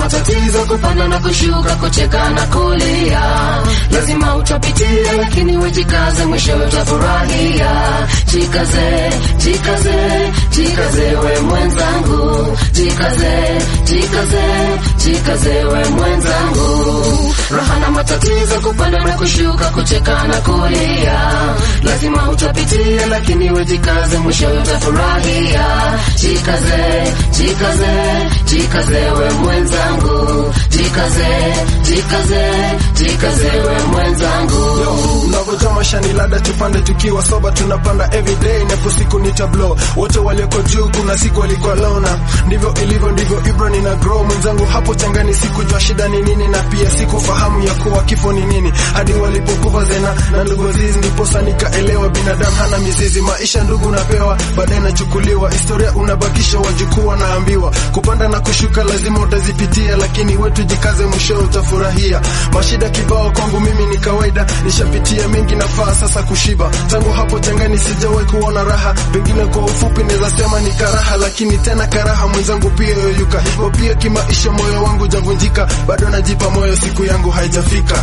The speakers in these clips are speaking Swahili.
matatizo, kupanda na kushuka, kucheka na kulia, lazima utapitia, lakini wejikaze, mwisho utafurahia. Jikaze, jikaze, jikaze we mwenzangu, jikaze, jikaze, jikaze we mwenzangu. Raha na matatizo, kupanda na kushuka, kucheka na kulia, lazima utapitia, lakini wejikaze, mwisho utafurahia. Jikaze, jikaze, jikaze we mwenzangu, jikaze, jikaze, jikaze we mwenzangu. Unavyoja maisha ni lada, tupande tukiwa soba, tunapanda everyday, nepo siku ni tablo. Wote walioko juu, kuna siku walikuwa lona. Ndivyo ilivyo, ndivyo Ibra nina grow mwenzangu. Hapo changani sikujua shida ni nini, na pia sikufahamu ya kuwa kifo ni nini, hadi walipokufa Zena na ndugu zizi, ndiposa nikaelewa binadamu hana mizizi. Maisha ndugu napewa, baadaye nachukuliwa. Historia unabakisha, wajukuu wanaambiwa. Kupanda na kushuka lazima utazipitia, lakini wetu jikaze, mwisho utafurahia. Mashida kibao kwangu mimi ni kawaida, nishapitia mengi, nafaa sasa kushiba. Tangu hapo changani sijawahi kuona raha, pengine kwa ufupi naweza sema ni karaha, lakini tena karaha mwenzangu pia yoyuka. Hivyo pia kimaisha moyo wangu javunjika, bado najipa moyo, siku yangu haijafika.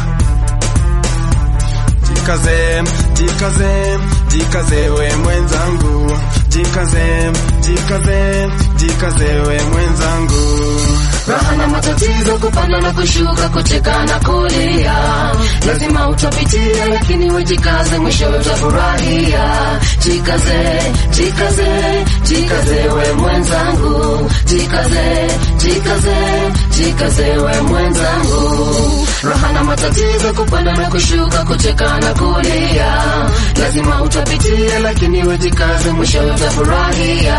Jikaze, jikaze, jikaze we mwenzangu, jikaze, jikaze, jikaze we mwenzangu. Raha na matatizo, kupanda na kushuka, kucheka na kulia, lazima utapitia, lakini wejikaze, mwisho utafurahia. Jikaze, jikaze, jikaze we mwenzangu, jikaze, jikaze, jikaze we mwenzangu. Raha na matatizo, kupanda na kushuka, kucheka na kulia, lazima utapitia, lakini wejikaze, mwisho utafurahia.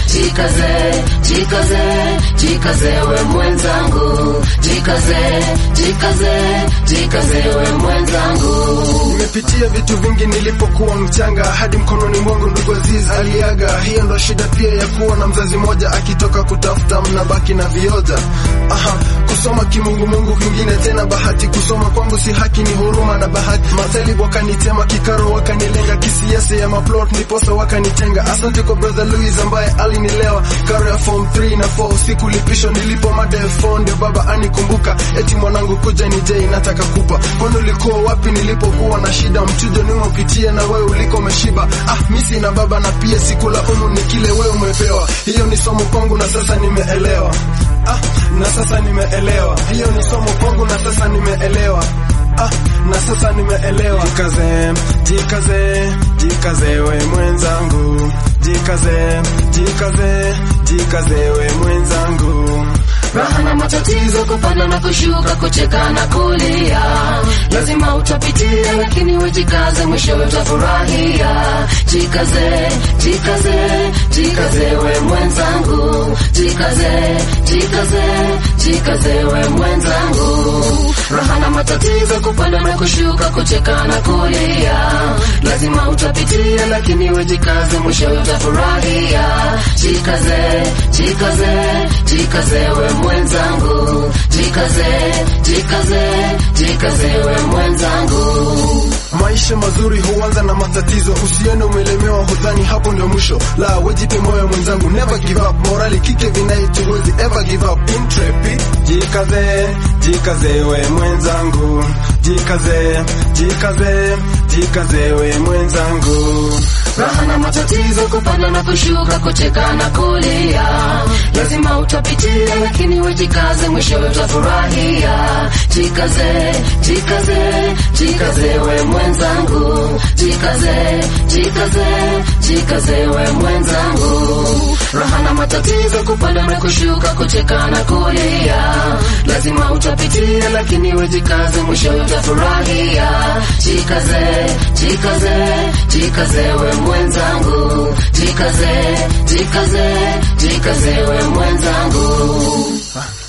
Jikaze, jikaze, jikaze we mwenzangu, jikaze, jikaze, jikaze we mwenzangu. Nimepitia vitu vingi nilipokuwa mchanga, hadi mkononi mwangu ndugu Aziz aliaga. Hiyo ndo shida pia ya kuwa na mzazi mmoja, akitoka kutafuta mnabaki na vioja. Aha, kusoma kimungumungu, kingine tena bahati. Kusoma kwangu si haki, ni huruma na bahati. Matali wakanitema kikaro, wakanilenga kisiasa ya maplot, ndiposa wakanitenga. Asante kwa brother Louis ambaye alinilewa karo ya form 3 na 4 usiku lipisho nilipo mada F4 ndio baba anikumbuka, eti mwanangu kuja ni J nataka kupa. Kwani ulikuwa wapi nilipokuwa na shida? Mchujo nimepitia na wewe uliko umeshiba. Ah, misi na baba na pia sikula umu ni kile wewe umepewa. Hiyo ni somo kwangu na sasa nimeelewa. Ah, na sasa nimeelewa. Hiyo ni somo kwangu na sasa nimeelewa. Ah, na sasa nimeelewa. Jikaze, jikaze, jikaze we mwenzangu. Jikaze, jikaze, jikaze we mwenzangu. Raha na matatizo, kupanda na kushuka, kucheka na kulia, lazima utapitia, lakini wejikaze, mwisho utafurahia. Jikaze, jikaze, jikaze we mwenzangu, jikaze, jikaze, jikaze we mwenzangu. Raha na matatizo, kupanda na kushuka, kucheka na kulia, lazima utapitia, lakini wejikaze, mwisho utafurahia. Jikaze, jikaze, jikaze we mwenzangu, jikaze, jikaze, jikaze we mwenzangu. Maisha mazuri huanza na matatizo, usione umelemewa hudhani hapo ndio mwisho. La, wejipe moyo mwenzangu, never give up. Morali kike vinaiti, huwezi ever give up. Intrepid, jikaze, jikaze we mwenzangu, jikaze, jikaze, jikaze we mwenzangu. Raha na matatizo, kupanda na kushuka, kucheka na kulia, lazima utapitia, lakini wejikaze, mwisho utafurahia. Jikaze, jikaze, jikaze we mwenzangu, jikaze, jikaze, jikaze we mwenzangu. Raha na matatizo, kupanda na kushuka, kucheka na kulia, lazima utapitia, lakini wejikaze, mwisho utafurahia. Jikaze, jikaze, jikaze we mwenzangu, jikaze, jikaze, jikaze we mwenzangu.